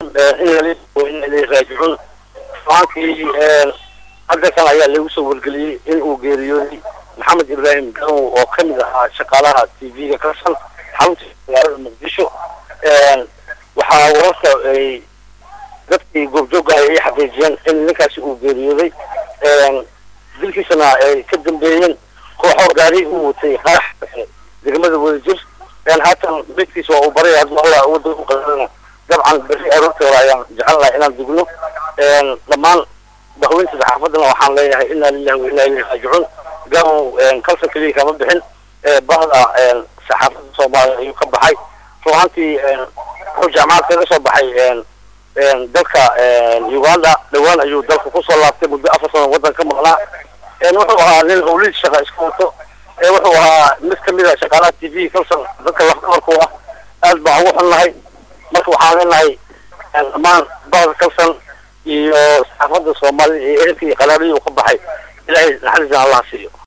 in inay raajicuun maankii hadda kan ayaa lagu soo wargeliyey in uu geeriyooday maxamed ibraahim garow oo ka mid ahaa shaqaalaha t v-ga karsan xarunta magaalada muqdisho waxaa wararka ay dadkii goobjooga ay xaqiijiyeen in ninkaasi uu geeriyooday dilkiisana ay ka dambeeyeen kooxoo gaari u watay qarax degmada wadajir haatan midkiisa waa uu baray hadduu alla wadda u qadarana dabcan berri aroortii hore ayaan jecel lahay inaan dugno dhammaan bahweynta saxaafadana waxaan leeyahay inaa lillahi wa inaa ilayhi raajicuun garow kalsan keliya kama bixin bahda saxaafadda soomaaliya ayuu ka baxay ruaantii wuxuu jaamacad kaga soo baxay dalka uganda dhawaan ayuu dalka kusoo laabtay muddo afar sano waddan ka maqnaa wuxuu ahaa nin hawliid shaqa iska wato wuxuu ahaa mid kamid a shaqaalaha t v kalsan dadka lafdabarku ah aad baan ugu xunnahay marka waxaan leenahay dhammaan bahda kalsan iyo saxaafadda soomaalida iyo ehelka iyo qalaabihii uu ka baxay ilaahay naxariisna allah siiyo